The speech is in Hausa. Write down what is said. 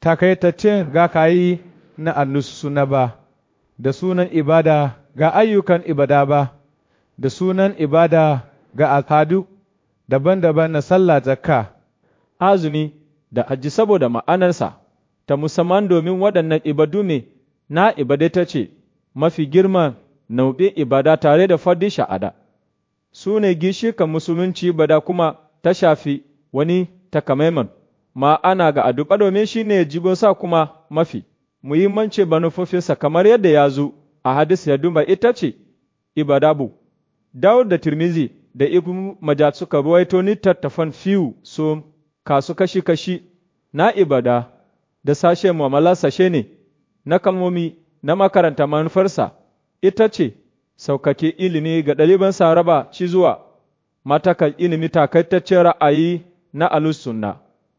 takaitaccen ga kayi na suna ba, da sunan ibada ga ayyukan ibada ba, da sunan ibada ga al'adu daban-daban na sallah zakka, azumi da hajji saboda ma'anarsa, ta musamman domin waɗannan ibadu ne na ibada ta ce mafi girman nau'in ibada tare da fardin sha'ada. Su ne gishikan musulunci ibada kuma ta shafi wani takamaiman ma'ana ga addu'a domin shi ne sa kuma mafi muhimmanci manufofinsa kamar yadda ya zo a hadis ya duba ita ce ibadabu. Dawud da Tirmizi da Ibn Majah suka ruwaito ni tattafan fiyu su kasu kashi-kashi na ibada da sashe mu'amala sashe ne na kalmomi na makaranta manufarsa ita ce saukake ilimi ga ɗaliban saraba ci zuwa matakal ilimi takaitaccen ra'ayi na alusunna.